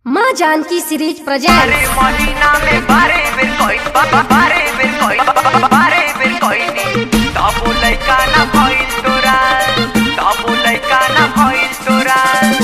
माँ Janaki series present बारे महीना में बारे बेर कोई बा- बारे बेर कोई बा- बारे बेर कोई नी तबो लइका ना भइल तोरा तबो लइका ना भइल तोरा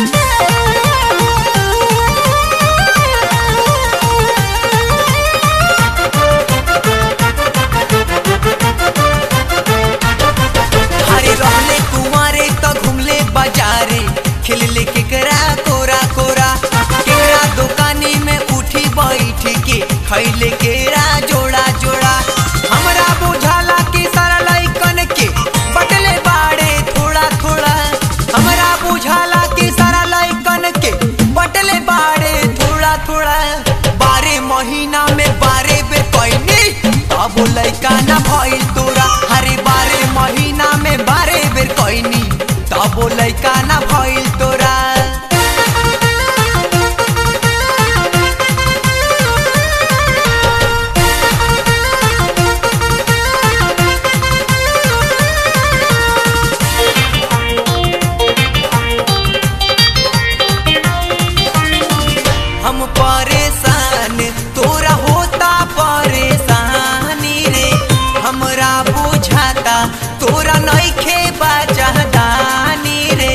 हरे रहले कुंवारे त घुमले बाजारे खेलले केकरा कोरा कोरा केकरा दुकानी में उठी बैठ के खैले केरा जोड़ा जोड़ा हमरा बुझाला कि सारा लइकन के बटले बाड़े थोड़ा थोड़ा हमरा बुझाला कि सारा लइकन के बटले बाड़े थोड़ा थोड़ा बारे महीना में बारे बेर कैनी अब लइका ना भइल तोरा हरे बारे महीना में बारे बेर कैनी तब लइका ना भइल तोरा हम परेशान तोरा होता परेशानी रे हमरा बुझाता तोरा नइखे बाजहदानी रे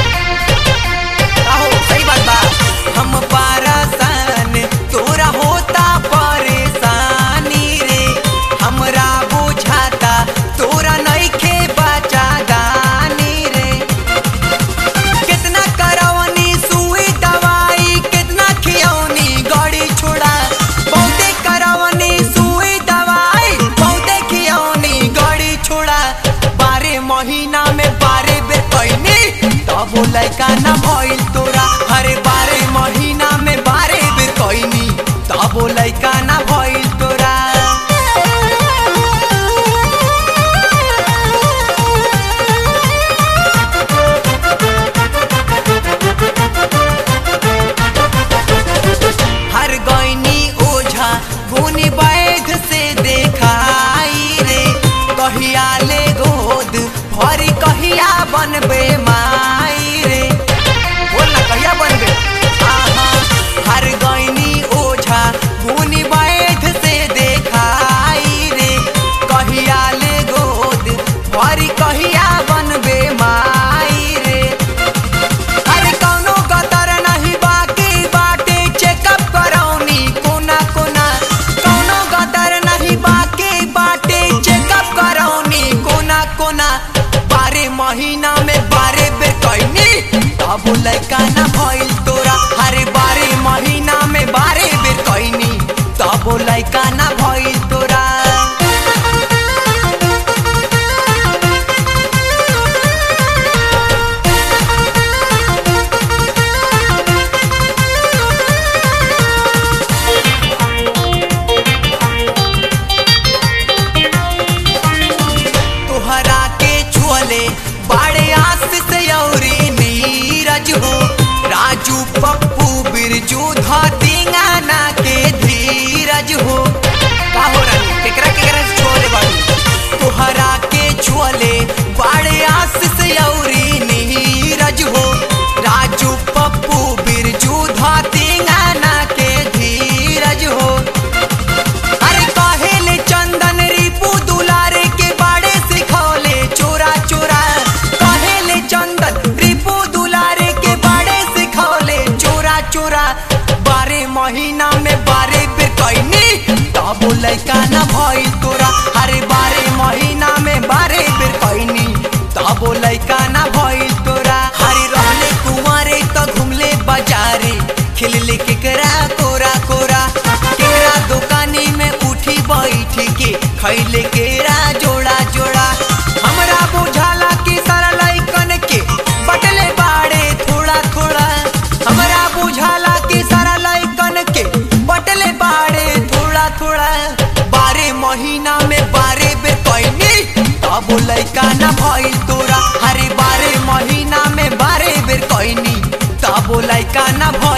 आहो सही बात बा हम परेशान तोरा होता परेशानी रे हमरा बुझाता तोरा नइखे बाजहदानी रे कितना करवनी सुई दवाई कितना खियौनी गड़ी छोड़ा बहुते करवनी सुई दवाई बहुते खियौनी गड़ी छोड़ा बारे महीना में बारे बेर कैनी तब लइका ना भइल तोरा हरे बारे महीना में बारे बेर कैनी तब लइका ना भइल तोरा हर गैनी ओझा गुनी बैध से देखाई रे कहिया ले गोद भरी कहिया बनबे माई रे बोल ना कहिया बनबे आहा हर गैनी ओझा गुनी बैध से देखाई रे कहिया ले गोद भरी कहिया बनबे माई रे अरे कौनो गतर नहीं बाकी बाटे चेकअप करौनी कोना कोना कौनो गतर नहीं बाकी बाटे चेकअप करौनी कोना कोना बारे महीना में बारे बेर कैनी तब लइका ना भइल तोरा हरे बारे महीना में बारे बेर कैनी तब लइका ना भइल तोरा तोहरा के छुअले बड़े आस से औरी नीरज हो राजू पप्पू बिरजू धतिंगाना के धीरज हो का हो रानी केकरा केकरा से छुअले बाड़ू तोहरा के छुअले बड़े आस से औरी नीरज हो राजू पप्पू बिरजू धतिंगाना के धीरज हो अरे कहेले चंदन रिपू दुलारे के बाड़े सिखौले चोरा चोरा कहेले चंदन रिपू दुलारे के बाड़े सिखौले चोरा चोरा बारे महीना में बारे बेर कैनी तब लइका ना भइल तोरा अरे बारे महीना में बारे बेर कैनी तब लइका ना भइल तोरा हरे रहले कुंवारे त घुमले बाजारे खेलले केकरा कोरा कोरा केकरा दुकानी में उठी बैठ के खैले केरा जोड़ा जोड़ा हमरा बुझाला कि सारा लइकन के बटले बाड़े थोड़ा थोड़ा हमरा बुझाला कि सारा लइकन के बटले बाड़े थोड़ा थोड़ा बारे महीना में बारे बेर कैनी तब लइका ना भइल तोरा हरे बारे महीना में बारे बेर कैनी तब लइका ना भइल